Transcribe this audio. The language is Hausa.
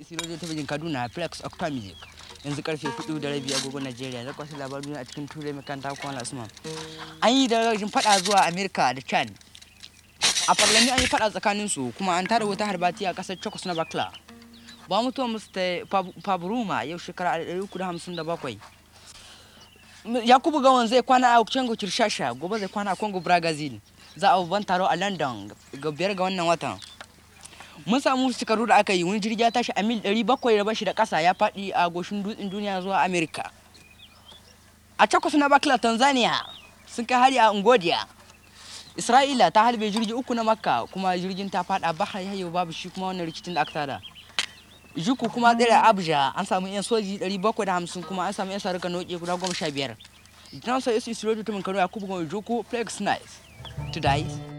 radio talabijin kaduna flex octa music yanzu karfe 4 da rabi agogon najeriya da kwasu labaru a cikin turai makanta kwan asma an yi da rajin fada zuwa america da chad a farlami an yi fada tsakanin su kuma an tada wata harbati a kasar chokos na bakla ba mutuwa mr fabruma yau shekara 357 yakubu gawan zai kwana a congo kirshasha gobe zai kwana a congo brazil za a babban taro a london ga biyar ga wannan watan mun samu shekaru da aka yi wani jirgi ya tashi a mil 700 da bashi da kasa ya faɗi a goshin dutsen duniya zuwa america a cakwas na bakla tanzania sun kai hari a ngodiya isra'ila ta halbe jirgi uku na makka kuma jirgin ta faɗa bahar yayo babu shi kuma wannan rikicin da aka tada juku kuma tsere abuja an samu yan soji 750 kuma an samu yan sarika noke guda 15 jinan sai isu isu rotu tumin kano yakubu goma juku flex nice to die